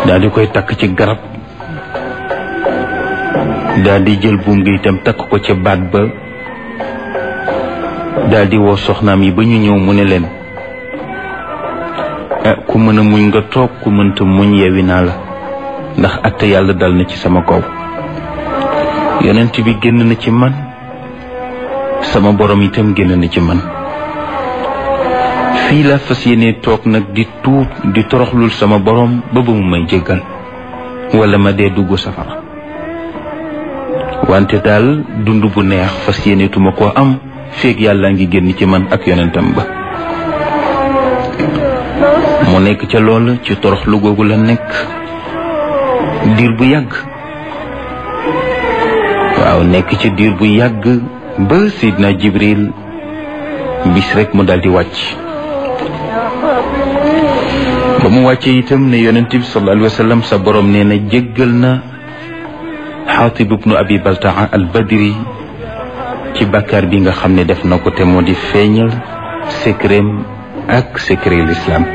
daal di koy takk ci garab daal di jël buum gi itam takk ko ca baat ba daal di woo soxnaam yi ba ñu ñëw mu ne leen ah ku mën a muñ nga toog ku mënta muñ yewi naa la ndax atte yàlla dal na ci sama kaw yonent bi génn na ci man sama borom itam génn na ci man fii la fas yéene toog nag di tuub di toroxlul sama borom ba ba mu may jéggal wala ma dee dugg safara wante daal dund bu neex fas yéene tuma koo am feeg yàlla ngi génn ci man ak yonentam ba mu nekk ca loola ci toroxlu googu la nekk diir bu yàgg waaw nekk ci diir bu yàgg ba Seydina Jibril bis rek mu daldi wàcc ba mu wàccee itam ne yonent bi sallallahu alayhi wa sallam sa borom nee na jéggal na xaatib ibnu abi baltaa al badri ci bàkkaar bi nga xam ne def na ko te moo di feeñal secret ak secret l'islam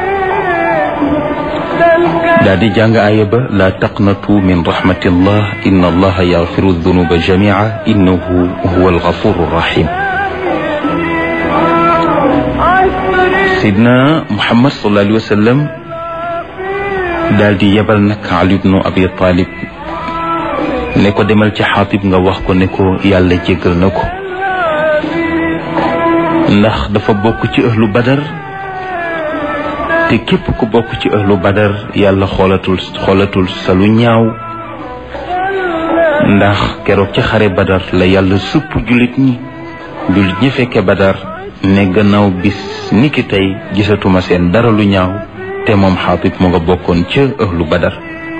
daal di jàng aaya ba laa taqnatu min rahmatillah inna allaha yaxfiru dunuba jamia innahu huwa algafuru rahim sidna muhammad sallallahu alayhi wa sallam daal di yebal nag ali ibnu abi talib ne ko demal ci xaatib nga wax ko ne ko yàlla jéggal na ko ndax dafa bokk ci ahlu badar te képp ku bokk ci ahlu badar yàlla xoolatul xoolatul sa lu ñaaw ndax keroog ci xare badar la yàlla supp jullit ñi jullit ñi fekke badar ne gannaaw bis ni ki tey gisatuma seen dara lu ñaaw te moom xaatib mu nga bokkoon ca ahlu badar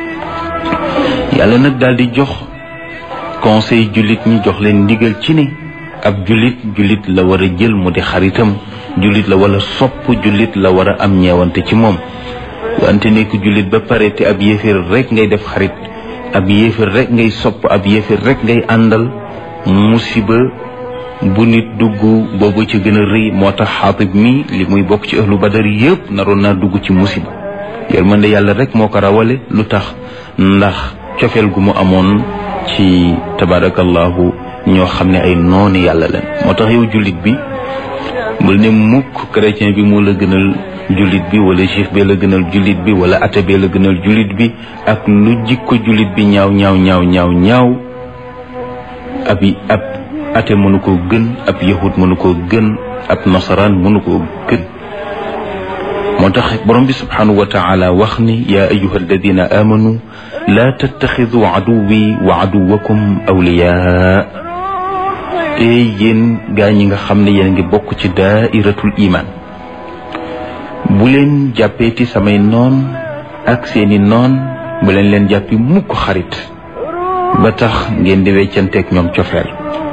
yàlla nag daal di jox conseil jullit ñi jox leen ndigal ci ne ab jullit jullit la war a jël mu di xaritam jullit la wala sopp jullit la war a am ñeewante ci moom wante nekk jullit ba pare te ab yéeféer rek ngay def xarit ab yéeféer rek ngay sopp ab yéeféer rek ngay àndal musiba bu nit dugg boobu ci gën a rëy moo tax xaatib mi li muy bokk ci ahlu badar yëpp naroon naa dugg ci musiba yërmande yàlla rek moo ko rawale lu tax ndax cofeel gu mu amoon ci tabarakallahu ñoo xam ne ay noonu yàlla leen moo tax yow jullit bi bul ne mukk chrétien bi moo la gënal jullit bi wala juif bee la gënal jullit bi wala athée bee la gënal jullit bi ak lu jikko jullit bi ñaaw ñaaw ñaaw ñaaw ñaaw ab ab athée mënu koo gën ab yahud mënu koo gën ab nasaraan mënu koo gën moo tax borom bi subhanahu wa taala wax ni yaa ayuha alladina amanu laa tattaxidu aduwi wa aduwakum awliyaa te yéen gaa ñi nga xam ne yéen a ngi bokk ci daairatul iman bu leen jàppeeti samay noon ak seeni noon bu leen leen jàppi mukk xarit ba tax ngeen di weccanteeg ñoom cofeel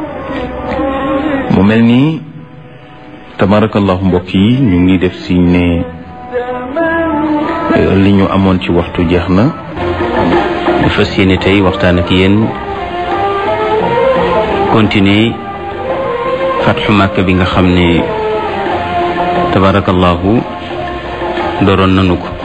mu mel ni tabarakallahu mbokk yi ñu ngi def si ne li ñu amoon ci waxtu jeex na ñu fas yéene tey waxtaan ak yéen continuer fatxu màkk bi nga xam ne tabarakallahu dooroon nanu ko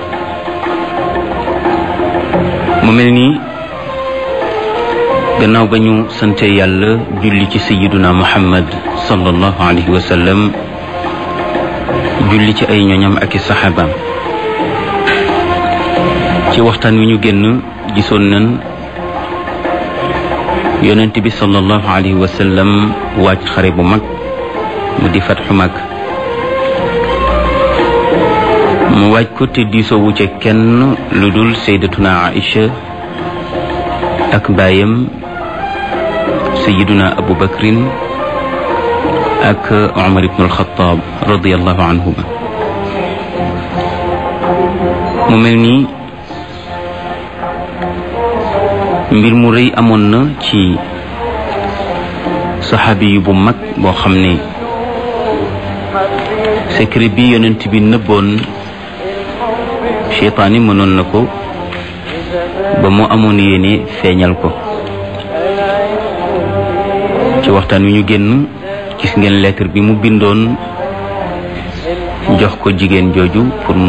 mu mel ni gannaaw ba ñu sante yàlla julli ci sayiduna muhammad sallallahu alayhi wa sallam julli ci ay ñoñam ak i saxaabaam ci waxtaan wi ñu génn gisoon nañ yonent bi sallallahu alayhi wa sallam wàcc xare bu mag mu di fatxu mag mu waaj ko te diisoo wu ca kenn lu dul sayyidatuna Aïcha ak baayam sayyiduna Abu Bakrin ak Umar ibn al-Khattab radiyallahu anhuma mu mel ni mbir mu rëy amoon na ci saxaabi yu bu mag boo xam ne secret bi yonent bi nëbboon cheytaan yi mënoon na ko ba mu amoon yéene feeñal ko ci waxtaan wi ñu génn gis ngeen lettre bi mu bindoon jox ko jigéen jooju pour